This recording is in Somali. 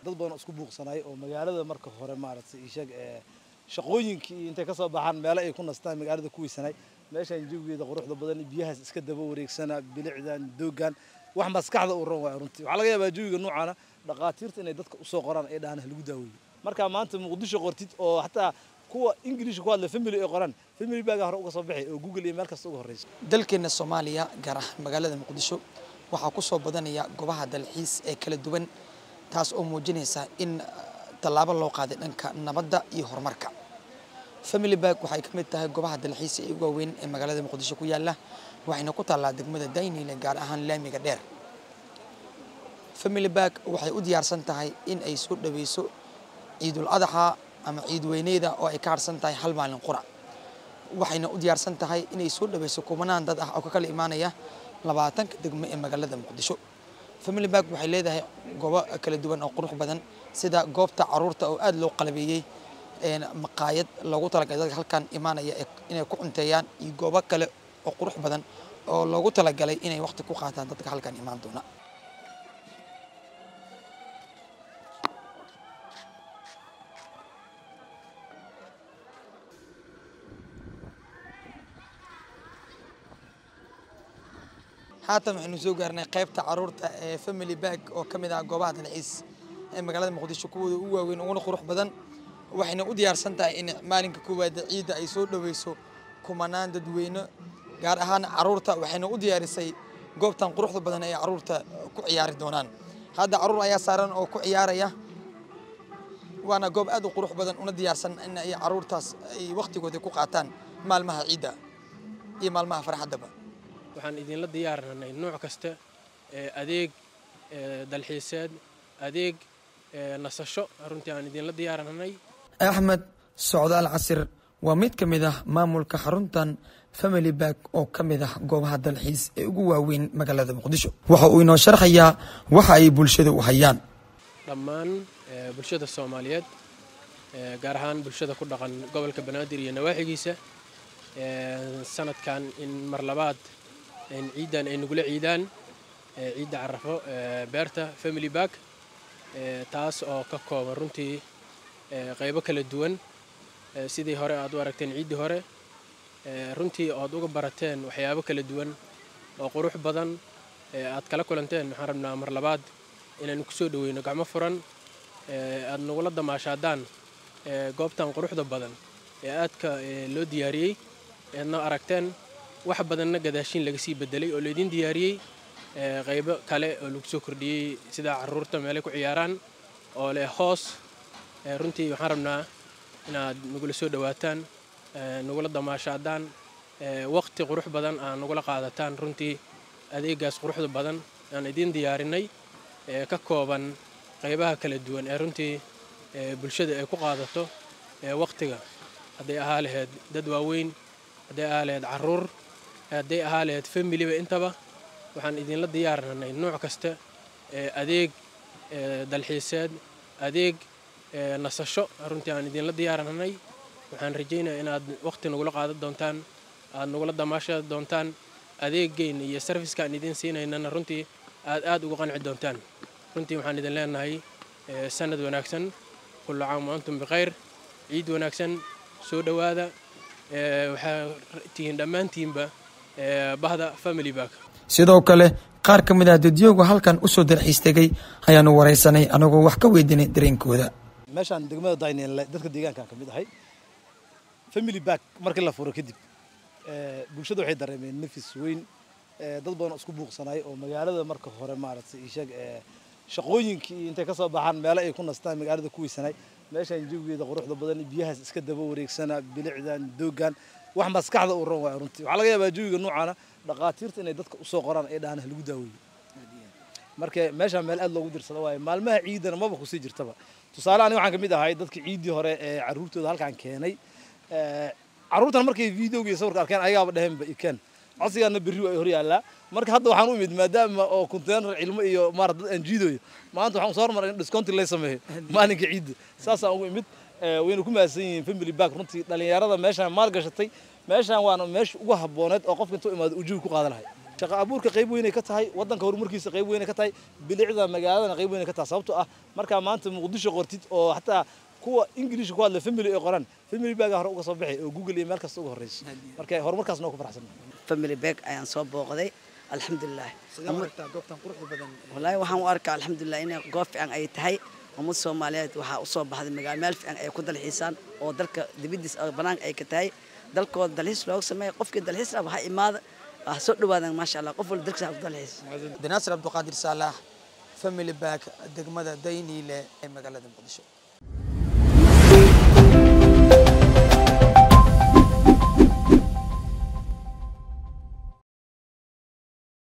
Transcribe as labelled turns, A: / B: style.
A: dad badan oo isku buuqsanay oo magaalada marka hore maaragtay isheeg shaqooyinkii intay kasoo baxaan meelo ay ku nastaan magaalada ku weysanay meeshaan jawigeeda quruxda badan biyahaas iska daba wareegsana bilicdan doogan wax maskaxda u ran waay runtii waxaa laga yaabaa jawiga noocaana dhaqaatiirta inay dadka usoo qoraan ay dhahaan lagu daaweeyo marka maanta muqdisho qortid oo xataa kuwa ingiliishka ku hadla family ay qoraan family baaga hore uga soo baxay oo google iyo meel kasta uga horreysa
B: dalkeena soomaaliya gaar ahaan magaalada muqdisho waxaa ku soo badanaya goobaha dalxiis ee kala duwan taas oo muujinaysa in tallaabo loo qaaday dhanka nabadda iyo horumarka family bark waxay ka mid tahay goobaha dalxiis ee ugu waaweyn ee magaalada muqdisho ku yaala waxayna ku taallaa degmada daynile gaar ahaan laamiga dheer family bark waxay u diyaarsan tahay in ay soo dhaweyso ciidul adaxa ama ciid weyneeda oo ay ka harsan tahay hal maalin qura waxayna u diyaarsan tahay inay soo dhaweyso kumanaan dad ah oo ka kala imaanaya labaatanka degmo ee magaalada muqdisho family bark waxay leedahay goobo kala duwan oo qurux badan sida goobta caruurta oo aada loo qalabeeyey maqaayad loogu talagalay dadka halkan imaanaya inay ku cunteeyaan iyo goobo kale oo qurux badan oo loogu talagalay inay waqti ku qaataan dadka halkan imaan doona haatan waxaynu soo gaarnay qaybta caruurta ee family bark oo ka mid ah goobaha dalxiis ee magaalada muqdisho kuwooda ugu waaweyn uguna qurux badan waxayna u diyaarsan tahay in maalinka koowaad ciidda ay soo dhaweyso kumanaan dadweyne gaar ahaan caruurta waxayna u diyaarisay goobtan quruxda badan ee caruurta ku ciyaari doonaan hadda caruur ayaa saaran oo ku ciyaaraya waana goob aad u qurux badan una diyaarsan in ay caruurtaas ay waqtigooda ku qaataan maalmaha ciidda iyo maalmaha farxaddaba
C: waxaan idinla diyaarinay nooc kasta adeeg dalxiiseed adeeg nasasho runtii aan idinla diyaarinay
B: axmed socdaal casir waa mid ka mid ah maamulka xaruntan family bark oo ka mid ah goobaha dalxiis ee ugu waaweyn magaalada muqdisho waxa uu inoo sharxayaa waxa ay bulshada u hayaan
C: dhammaan bulshada soomaaliyeed gaar ahaan bulshada ku dhaqan gobolka banaadir iyo nawaaxigiisa sanadkan in mar labaad ciiddan ay nagula ciidaan ciidda carafo beerta family bark taas oo ka kooban runtii qaybo kala duwan sidii hore aad u aragteen ciiddii hore runtii oad uga barateen waxyaabo kala duwan oo qurux badan aad kala kulanteen waxaan rabnaa mar labaad inaynu kusoo dhaweyno gacmo furan aad nagula damaashaadaan goobtan quruxda badan ee aadka loo diyaariyey eadna aragteen wax badanna gadaashiin laga sii bedelay oo laydin diyaariyey qaybo kale oo lagu soo kordhiyey sida caruurta meelay ku ciyaaraan oo leh hoos runtii waxaan rabnaa inaad nagula soo dhawaataan nagula damaashaadaan waqti qurux badan aad nagula qaadataan runtii adeegaas quruxda badan aan idiin diyaarinay ka kooban qaybaha kala duwan ee runtii bulshada ay ku qaadato waqtiga hadday ahaa lahayd dad waaweyn hadday ahaa lahayd caruur hadday ahaa lahayd familiba intaba waxaan idinla diyaarinay nooc kasta adeeg dalxiiseed adeeg nasasho runtii aan idinla diyaarinay waxaan rajaynaya inaad waqti nagula qaadan doontaan aad nagula damaasha doontaan adeeggeyn iyo sarfiska aan idiin siinaynana runtii aad aad uga qanci doontaan runtii waxaan idin leenahay sanad wanaagsan kullu caam wa antum bikhayr ciid wanaagsan soo dhowaada waxaa tihiin dhammaantiinba bahda family bark
B: sidoo kale qaar ka mid ah dadyooga halkan usoo dalxiis tegay ayaanu waraysanay anagoo wax ka weydiinay dareenkooda
A: meeshaan degmada dayneel dadka deegaankan ka mid ahay family bark markii la furo kadib bulshada waxay dareemeen nafis weyn dad badan oo isku buuqsanay oo magaalada marka hore maaragtay isheeg shaqooyinkii intay kasoo baxaan meelo ay ku nastaan magaalada ku weysanay meeshaan jawigeeda quruxda badan biyahaas iska daba wareegsana bilicdan doogan wax maskaxda u ran waay runtii waxaa laga yaabaa jawiga noocaana dhaqaatiirta inay dadka usoo qoraan ay dhahaan lagu daaweeyo marka meeshaan meel aad loogu dirsado waaye maalmaha ciidana maba kusii jirtaba tusaale aniga waxaan ka mid ahay dadkii ciiddii hore ee carruurtooda halkaan keenay carruurtan markay videoga iyo sawirka arkeen ayagaaba dheheenba ikeen codsigaana berri waa hor yaallaa marka hadda waxaan u imid maadaama oo konteenar cilmo iyo maara dad aan jiidoyo maanta waxaan soo hormaray in discounti lay sameeyo maalinka ciidda saasaan ugu imid wayna ku mahadsan yihiin family bark runtii dhalinyarada meeshaan maal gashatay meeshaan waana meesha ugu habbooneed oo qofka intuu imaado uu jawi ku qaadan lahay shaqo abuurka qayb weynay ka tahay waddanka horumarkiisa qayb weynay ka tahay bilicda magaaladana qayb weynay ka tahay sababtoo ah markaa maanta muqdisho qortid oo xataa kuwa ingiliishka ku hadla family ay qoraan family baaga hore uga soo baxay oo google iyo meel kasta uga horreysa marka horumarkaasna waa ku faraxsan
D: family bag ayaan soo booqday alxamdulilah
B: sidee u aragtaa goobtan quruxda badan
D: wallaahi waxaan u arkaa alxamdulilah inay goob fiican ay tahay ummad soomaaliyeed waxaa usoo baxday magaalo meel fiican ay ku dalxiisaan oo dalka dibadiis oo banaanka ay ka tahay dalkooda dalxiis looga sameeya qofkii dalxiis raba ha imaada ha soo dhawaadaan maasha allah qof walba dalkiisa ha ku dalxiis
B: abdinaasir cabdiqaadir saalax family back degmada dayniile ee magaalada muqdisho